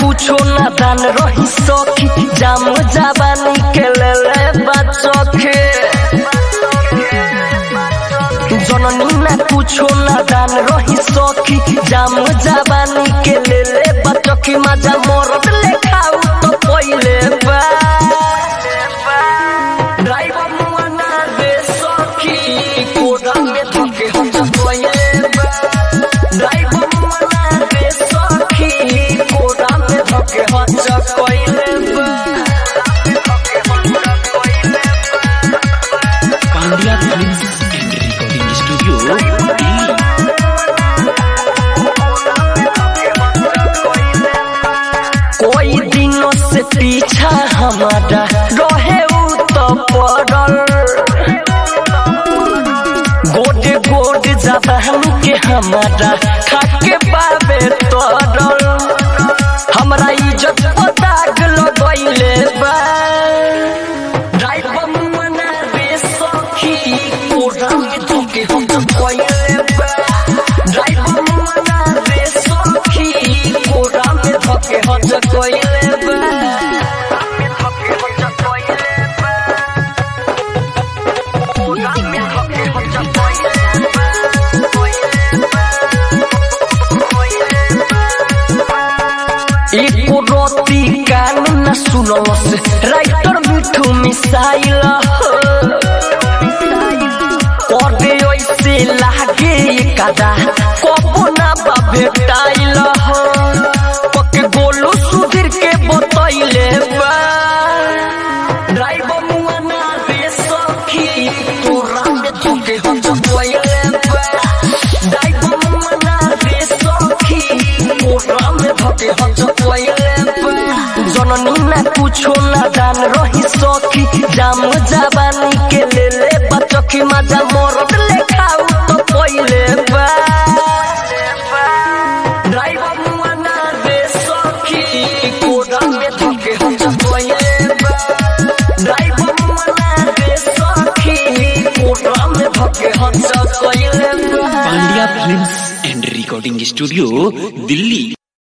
कुछो ना दान रही सखी जाम जवानी के ले बचखे जननी ना कुछो ना दान रही सखी जाम जवानी के ले बचखी मजा मरद ले खाऊ तो पहिले बा ड्राइवर मुआ ना दे सखी कोड़ा में धके हम पहिले बा ड्राइवर मुआ ना दे सखी कोड़ा में धके हम पहिले बा Pandya films and recording studio Delhi कोई दिनों से पीछा हमारा रहे उ तो पड़ल गोडे गोड जबान के हमारा खाके बाबे तोड़ल हमरा इज्जत पर दाग लगैले बा ड्राइवर मना रे सखी कोरा में धोके हम कोइले बा ड्राइवर मना रे सखी कोरा में धोके हम कोइले बा कोरा में धोके हम कोइले एको रोती कान न सुनल से राइटर मिठू मिसाइल करे ऐसे लागे कदा कबो ना बा भेटाइल पक गोलू सुधीर के बतैले बा ड्राइवर मुआ ना रे सखी तोरा में धोके हम पहिले बा ड्राइवर मुआ ना रे सखी तोरा में धोके हम पहिले बा जननी ना कुछो ना दान रही सखी जाम जवानी के ले ले बचखी मजा मरद ले खाऊ तो पहिले बा ड्राइवर मुआ ना रे सखी कोड़ा में धोके हम पहिले बा ड्राइवर मुआ ना रे सखी कोड़ा में धोके हम पहिले बा Pandya films and recording studio Delhi